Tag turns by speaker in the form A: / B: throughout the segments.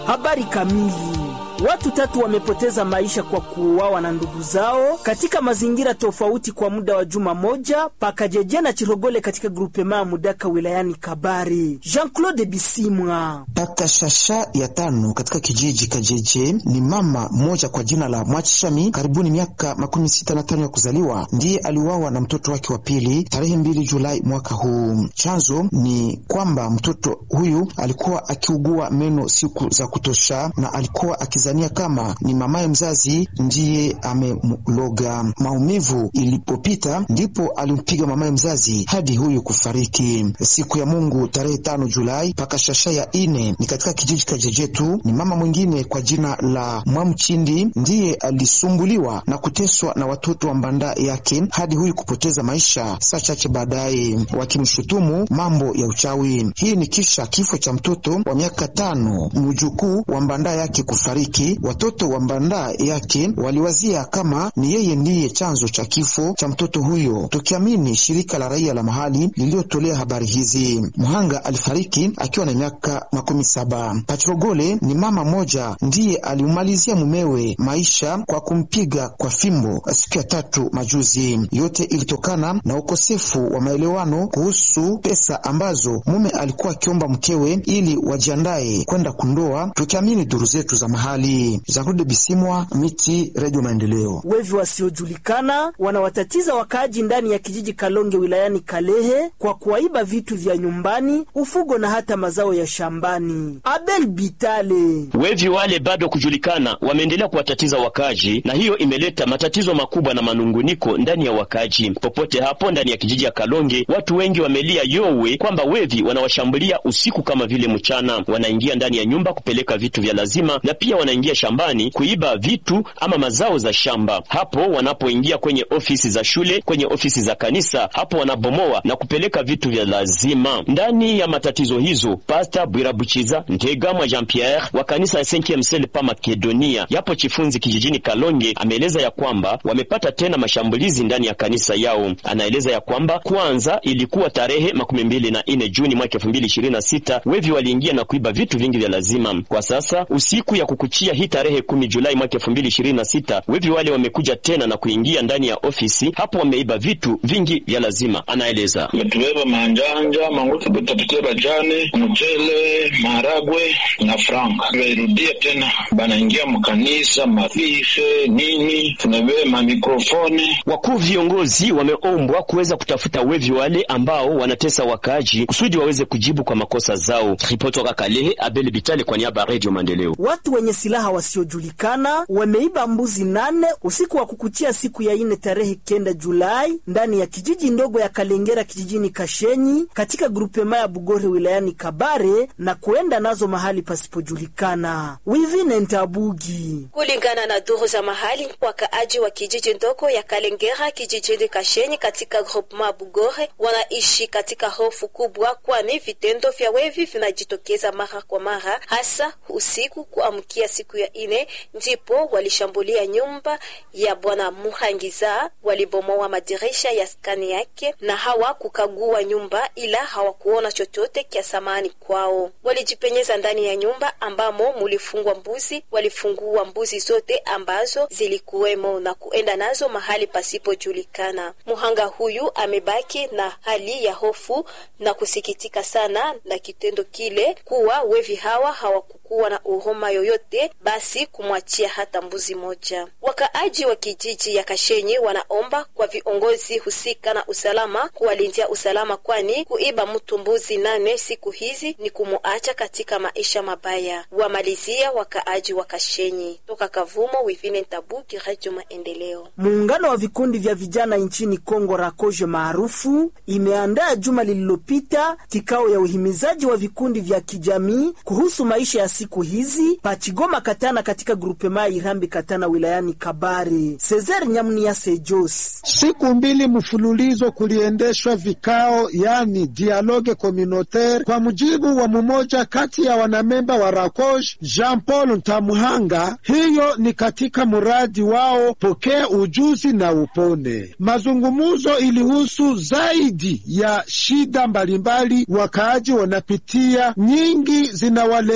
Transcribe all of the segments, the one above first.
A: Habari kamili. Watu tatu wamepoteza maisha kwa kuuawa na ndugu zao katika mazingira tofauti kwa muda wa juma moja pakajeje na Chirogole katika grupema Mudaka wilayani Kabare. Jean-Claude Bisimwa
B: pata shasha ya tano katika kijiji Kajeje ni mama mmoja kwa jina la Mwachishami, karibuni miaka makumi sita na tano ya kuzaliwa, ndiye aliuawa na mtoto wake wa pili tarehe mbili Julai mwaka huu. Chanzo ni kwamba mtoto huyu alikuwa akiugua meno siku za kutosha na alikuwa akizania kama ni mamaye mzazi ndiye amemloga. Maumivu ilipopita ndipo alimpiga mamaye mzazi hadi huyu kufariki. Siku ya Mungu tarehe tano Julai paka shasha ya ine ni katika kijiji Kajejetu, ni mama mwingine kwa jina la Mwamchindi ndiye alisumbuliwa na kuteswa na watoto wa mbanda yake hadi huyu kupoteza maisha saa chache baadaye, wakimshutumu mambo ya uchawi. Hii ni kisha kifo cha mtoto wa miaka tano mjukuu wa mbanda yake kufariki. Watoto wa mbanda yake waliwazia kama ni yeye ndiye chanzo cha kifo cha mtoto huyo, tukiamini shirika la raia la mahali lililotolea habari hizi. Mhanga alifariki akiwa na miaka makumi saba. Patrogole ni mama moja ndiye alimalizia mumewe maisha kwa kumpiga kwa fimbo siku ya tatu majuzi. Yote ilitokana na ukosefu wa maelewano kuhusu pesa ambazo mume alikuwa akiomba mkewe ili wajiandaye kwenda kundoa, tukiamini duru zetu za mahali. Jean-Claude Bisimwa, Miti, Radio Maendeleo.
A: Wevi wasiojulikana wanawatatiza wakaaji ndani ya kijiji Kalonge wilayani Kalehe kwa kuwaiba vitu vya nyumbani, ufugo na hata mazao ya shambani. Abel Bitale:
C: wevi wale bado kujulikana wameendelea kuwatatiza wakaaji, na hiyo imeleta matatizo makubwa na manunguniko ndani ya wakaaji popote hapo ndani ya kijiji ya Kalonge. Watu wengi wamelia yowe kwamba wevi wanawashambulia usiku kama vile mchana, wanaingia ndani ya nyumba kupeleka vitu vya lazima, na pia wanaingia shambani kuiba vitu ama mazao za shamba. Hapo wanapoingia kwenye ofisi za shule, kwenye ofisi za kanisa, hapo wanabomoa na kupeleka vitu vya lazima. Ndani ya matatizo hizo, Pasta Bwirabuchiza Ntegamwa Jean Pierre wa kanisa ya Saint pa Makedonia yapo Chifunzi kijijini Kalonge ameeleza ya kwamba wamepata tena mashambulizi ndani ya kanisa yao. Anaeleza ya kwamba kwanza ilikuwa tarehe makumi mbili na nne Juni mwaka elfu mbili ishirini na sita wevi waliingia na kuiba vitu vingi vya lazima. Kwa sasa usiku ya kukuchia hii tarehe kumi Julai mwaka elfu mbili ishirini na sita wevi wale wamekuja tena na kuingia ndani ya ofisi hapo, wameiba vitu vingi vya lazima. Anaeleza
D: metubeba manjanja mangutu butapitia bajane mchele maharagwe na franka bairudia tena banaingia mkanisa mafife nini tunabeba mikrofone.
C: Wakuu viongozi wameombwa kuweza kutafuta wevi wale ambao wanatesa wakaaji kusudi waweze kujibu kwa makosa zao. Ripoti toka Kalehe, Abel Bitale kwa niaba ya Radio Maendeleo.
A: Watu wenye silaha wasiojulikana wameiba mbuzi nane usiku wa kukuchia siku ya ine tarehe kenda Julai ndani ya kijiji ndogo ya Kalengera kijijini Kashenyi katika grupema ya Bugore wilayani Kabare na kuenda nazo mahali pasipojulikana. Wivine Ntabugi
E: kulingana na duru za mahali, wakaaji wa kijiji ndogo ya Kalengera kijijini Kashenyi katika grupema Bugore wanaishi katika hofu kubwa, kwani vitendo vya wevi vinajitokeza mara kwa mara, hasa usiku kuamkia siku ya ine, ndipo walishambulia nyumba ya bwana Muhangiza, walibomoa madirisha ya skani yake na hawa kukagua nyumba, ila hawakuona chochote kya samani kwao. Walijipenyeza ndani ya nyumba ambamo mulifungwa mbuzi, walifungua mbuzi zote ambazo zilikuwemo na kuenda nazo mahali pasipojulikana. Muhanga huyu amebaki na hali ya hofu na kusikitika sana na kitendo kile, kuwa wevi hawa hawakukuwa na huruma yoyote, basi kumwachia hata mbuzi moja. Wakaaji wa kijiji ya Kashenyi wanaomba kwa viongozi husika na usalama kuwalindia usalama, kwani kuiba mtu mbuzi nane siku hizi ni kumuacha katika maisha mabaya. Wamalizia wakaaji wa Kashenyi. Toka Kavumo, Wivine Ntabuki, Radio Maendeleo.
A: Muungano wa vikundi vya vijana nchini Kongo Rakoje maarufu imeandaa juma lililopita kikao ya uhimizaji wa vikundi vya kijamii kuhusu maisha ya siku hizi Pachigoma Katana katika grupema Irambi Katana wilayani Kabare. Cesar Nyamnia Sejos.
F: Siku mbili mfululizo kuliendeshwa vikao, yani dialogue communautaire, kwa mujibu wa mmoja kati ya wanamemba wa Rakoj Jean Paul Ntamuhanga. Hiyo ni katika mradi wao pokea ujuzi na upone. Mazungumuzo ilihusu zaidi ya shida mbalimbali wakaaji wanapitia, nyingi zinawaletea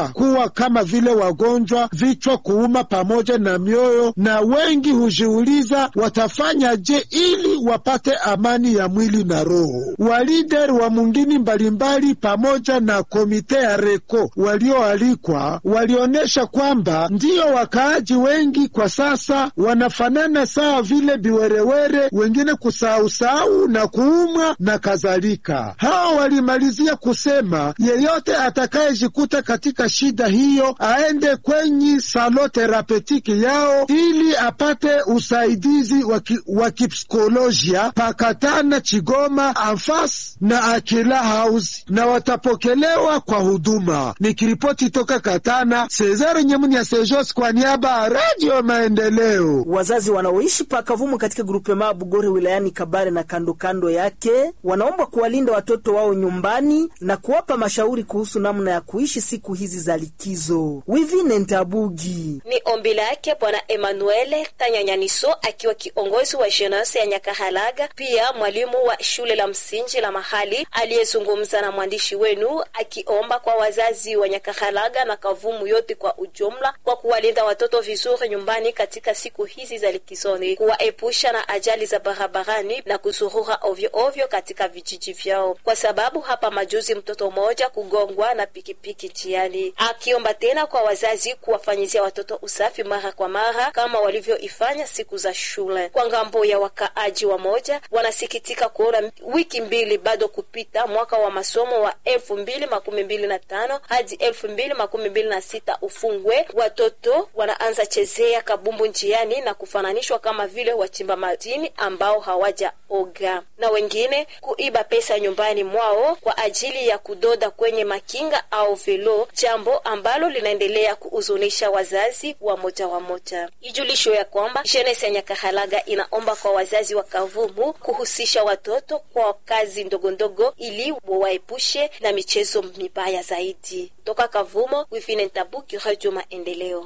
F: pia kuwa kama vile wagonjwa, vichwa kuuma pamoja na mioyo, na wengi hujiuliza watafanya je ili wapate amani ya mwili na roho. Walider wa mungini mbalimbali pamoja na komite ya Reko walioalikwa walionyesha kwamba ndiyo wakaaji wengi kwa sasa wanafanana sawa vile biwerewere, wengine kusausau na kuumwa na kadhalika. Hao walimalizia kusema yeyote atakayejikuta katika shida hiyo aende kwenye salo terapetiki yao ili apate usaidizi wa kipsikolojia pakatana Chigoma, Anfas na Akila House na watapokelewa kwa huduma. Nikiripoti toka Katana, Cesare Nyemuni ya Sejos kwa niaba ya Radio Maendeleo.
A: Wazazi wanaoishi pakavumu katika grupema Bugore wilayani Kabare na kando kando yake wanaomba kuwalinda watoto wao nyumbani na kuwapa mashauri kuhusu namna ya kuishi siku hizi za likizo. Wivine Ntabugi
E: ni ombi lake Bwana Emanuele Tanyanyaniso akiwa kiongozi wa jenasi ya Nyakahalaga, pia mwalimu wa shule la msingi la mahali aliyezungumza na mwandishi wenu akiomba kwa wazazi wa Nyakahalaga na Kavumu yote kwa ujumla kwa kuwalinda watoto vizuri nyumbani katika siku hizi za likizoni, kuwaepusha na ajali za barabarani na kuzurura ovyo ovyo katika vijiji vyao, kwa sababu hapa majuzi mtoto mmoja kugongwa na pikipiki njiani. Akiomba tena kwa wazazi kuwafanyizia watoto usafi mara kwa mara kama walivyoifanya siku za shule. Kwa ngambo ya wakaaji wa moja, wanasikitika kuona wiki mbili bado kupita mwaka wa masomo wa elfu mbili makumi mbili na tano hadi elfu mbili makumi mbili na sita ufungwe. Watoto wanaanza chezea kabumbu njiani na kufananishwa kama vile wachimba madini ambao hawajaoga, na wengine kuiba pesa nyumbani mwao kwa ajili ya kudoda kwenye makinga au velo, jambo ambalo linaendelea kuhuzunisha wazazi wa moja wa moja. Ijulisho ya kwamba jenesi ya Nyakahalaga inaomba kwa wazazi wa Kavumu kuhusisha watoto kwa kazi ndogondogo ili waepushe na michezo mibaya zaidi. Toka Kavumo, Wifine Ntabuki, Radio Maendeleo.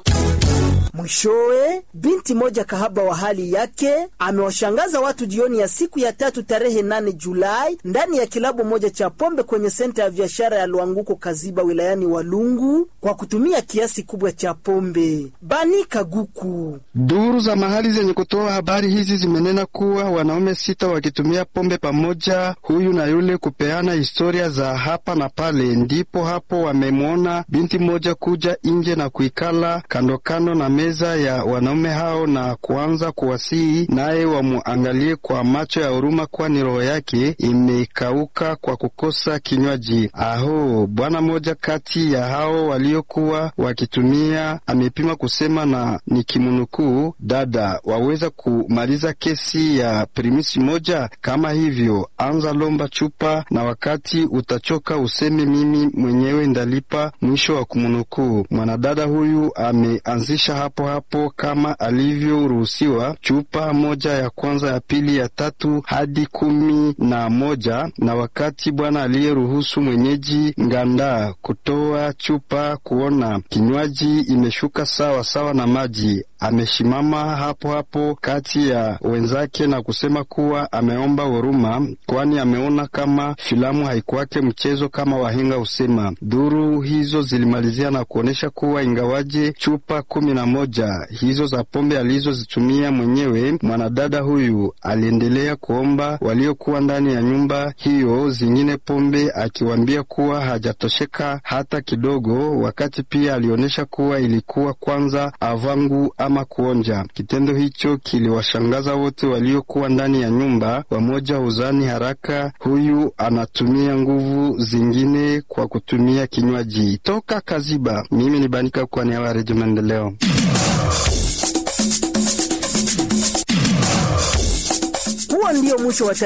A: Mwishowe, binti moja kahaba wa hali yake amewashangaza watu jioni ya siku ya tatu tarehe 8 Julai ndani ya kilabu moja cha pombe kwenye senta ya biashara ya Lwanguko Kaziba wilayani Walungu kwa kutumia kiasi kubwa cha pombe. Bani Kaguku.
G: Duru za mahali zenye kutoa habari hizi zimenena kuwa wanaume sita wakitumia pombe pamoja, huyu na yule, kupeana historia za hapa na pale, ndipo hapo wamemwona binti moja kuja nje na kuikala kandokando na meza ya wanaume hao na kuanza kuwasihi naye wamuangalie kwa macho ya huruma, kwani roho yake imekauka kwa kukosa kinywaji. Aho, bwana mmoja kati ya hao waliokuwa wakitumia amepima kusema, na nikimnukuu, dada, waweza kumaliza kesi ya primisi moja kama hivyo, anza lomba chupa, na wakati utachoka useme mimi mwenyewe ndalipa. Mwisho wa kumnukuu. Mwanadada huyu ameanzisha hapo hapo kama alivyoruhusiwa chupa moja ya kwanza, ya pili, ya tatu hadi kumi na moja, na wakati bwana aliyeruhusu mwenyeji nganda kutoa chupa kuona kinywaji imeshuka sawa sawa na maji ameshimama hapo hapo kati ya wenzake na kusema kuwa ameomba huruma, kwani ameona kama filamu haikuwake mchezo kama wahenga husema. Duru hizo zilimalizia na kuonyesha kuwa ingawaje chupa kumi na moja hizo za pombe alizozitumia mwenyewe, mwanadada huyu aliendelea kuomba waliokuwa ndani ya nyumba hiyo zingine pombe, akiwaambia kuwa hajatosheka hata kidogo, wakati pia alionyesha kuwa ilikuwa kwanza avangu ama kuonja. Kitendo hicho kiliwashangaza wote waliokuwa ndani ya nyumba. Wamoja huzani haraka huyu anatumia nguvu zingine kwa kutumia kinywaji. Toka Kaziba, mimi ni Banika kwa niaba ya Redio Maendeleo.
A: Huo ndio mwisho wa